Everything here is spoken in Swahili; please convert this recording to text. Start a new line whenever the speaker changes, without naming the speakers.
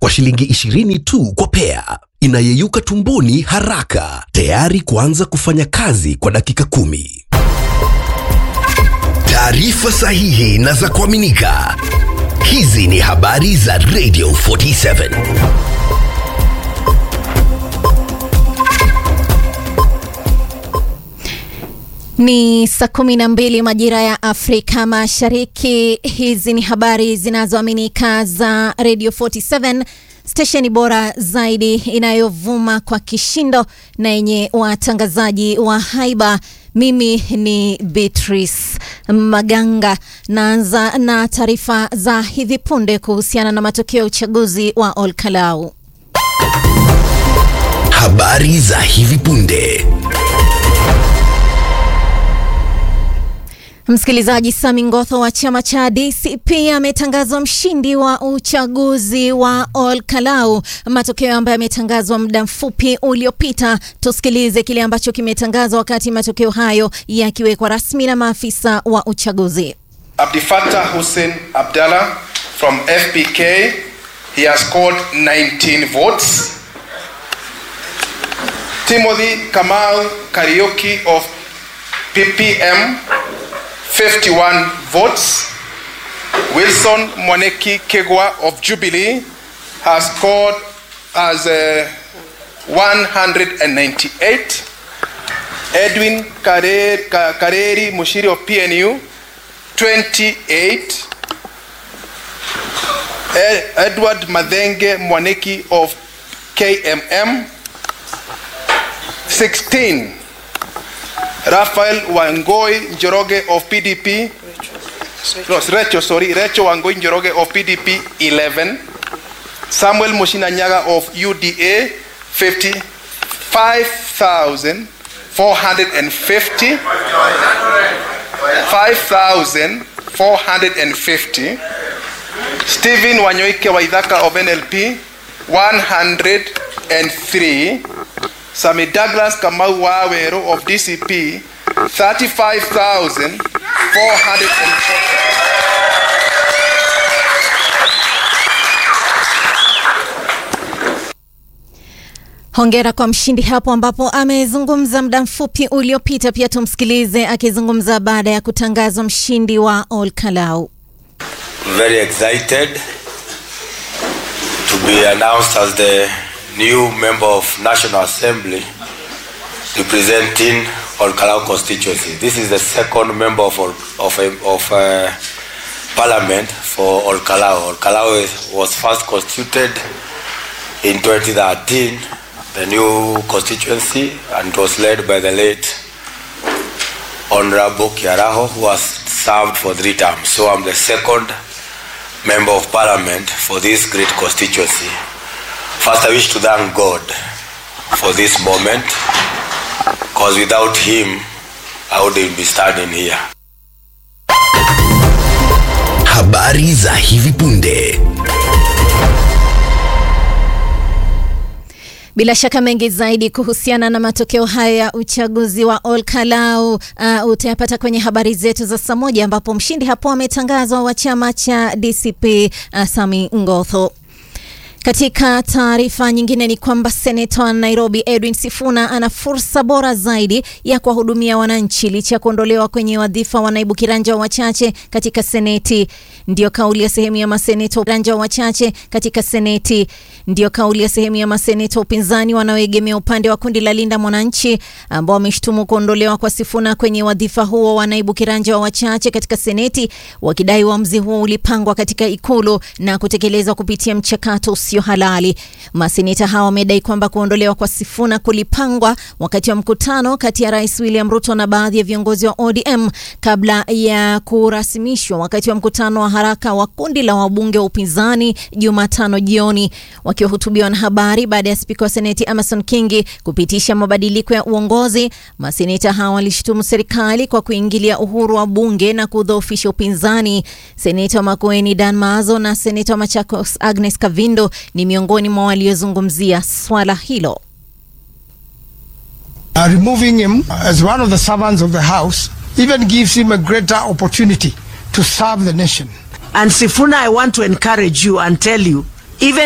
kwa shilingi 20 tu kwa pea, inayeyuka tumboni haraka, tayari kuanza kufanya kazi kwa dakika kumi. Taarifa sahihi na za kuaminika. Hizi ni habari za Radio 47.
Ni saa kumi na mbili majira ya Afrika Mashariki. Hizi ni habari zinazoaminika za Radio 47 stesheni bora zaidi inayovuma kwa kishindo na yenye watangazaji wa haiba. Mimi ni Beatrice Maganga. Naanza na taarifa za hivi punde kuhusiana na matokeo ya uchaguzi wa Olkalau.
Habari za hivi punde.
Msikilizaji, Sami Ngotho wa chama cha DCP ametangazwa mshindi wa uchaguzi wa Olkalau, matokeo ambayo yametangazwa muda mfupi uliopita. Tusikilize kile ambacho kimetangazwa wakati matokeo hayo yakiwekwa rasmi na maafisa wa uchaguzi.
Abdifatah Hussein Abdallah from FPK, he has scored 19 votes. Timothy Kamau Karaoke of PPM 51 votes. Wilson Mwaneki Kegwa of Jubilee has scored as uh, 198. Edwin Kareri, Kareri Mushiri of PNU 28. Edward Madenge Mwaneki of KMM 16. Rafael Wangoi Njoroge of PDP. No, Recho, sorry. Recho Wangoi Njoroge of PDP 11. Samuel Mushinanyaga of UDA 55,450. 5,450. Stephen Wanyoike Waithaka of NLP 103. Sami Douglas Kamau Wawero of DCP 35,440.
Hongera kwa mshindi hapo ambapo amezungumza muda mfupi uliopita. Pia tumsikilize akizungumza baada ya kutangazwa mshindi wa Olkalau.
Very excited to be announced as the new member of National Assembly representing Olkalau constituency. This is the second member of of, of uh, parliament for Olkalau. Olkalau was first constituted in 2013, the new constituency, and it was led by the late Honorable Kiaraho, who has served for three terms. So I'm the second member of parliament for this great constituency. First, I wish to thank God for this moment, because without Him, I wouldn't be standing here.
Habari za hivi punde.
Bila shaka mengi zaidi kuhusiana na matokeo hayo ya uchaguzi wa Olkalau uh, utayapata kwenye habari zetu za saa moja ambapo mshindi hapo ametangazwa wa chama cha DCP uh, Sami Ngotho. Katika taarifa nyingine ni kwamba seneta wa Nairobi Edwin Sifuna ana fursa bora zaidi ya kuwahudumia wananchi licha ya kuondolewa kwenye wadhifa wa naibu kiranja wachache katika seneti. Ndiyo kauli ya sehemu ya maseneta kiranja wachache katika seneti. Ndiyo kauli ya sehemu ya maseneta upinzani wanaoegemea upande wa kundi la Linda Mwananchi ambao wameshtumu kuondolewa kwa Sifuna kwenye wadhifa huo wa naibu kiranja wa wachache katika seneti, wakidai uamuzi huo ulipangwa katika ikulu na kutekelezwa kupitia mchakato usio halali. Maseneta hawa wamedai kwamba kuondolewa kwa Sifuna kulipangwa wakati wa mkutano kati ya Rais William Ruto na baadhi ya viongozi wa ODM kabla ya kurasimishwa wakati wa mkutano wa haraka wa kundi la wabunge wa upinzani Jumatano jioni. Wakiwahutubia wanahabari baada ya spika wa seneti Amason Kingi kupitisha mabadiliko ya uongozi, maseneta hawa walishutumu serikali kwa kuingilia uhuru wa bunge na kudhoofisha upinzani. Seneta wa Makueni Dan Maazo na seneta wa Machakos Agnes Kavindo ni miongoni mwa waliozungumzia swala hilo.
Uh, removing him as one of the servants of the house even gives him a greater opportunity to serve the nation.
And Sifuna, I want to encourage you and tell you, even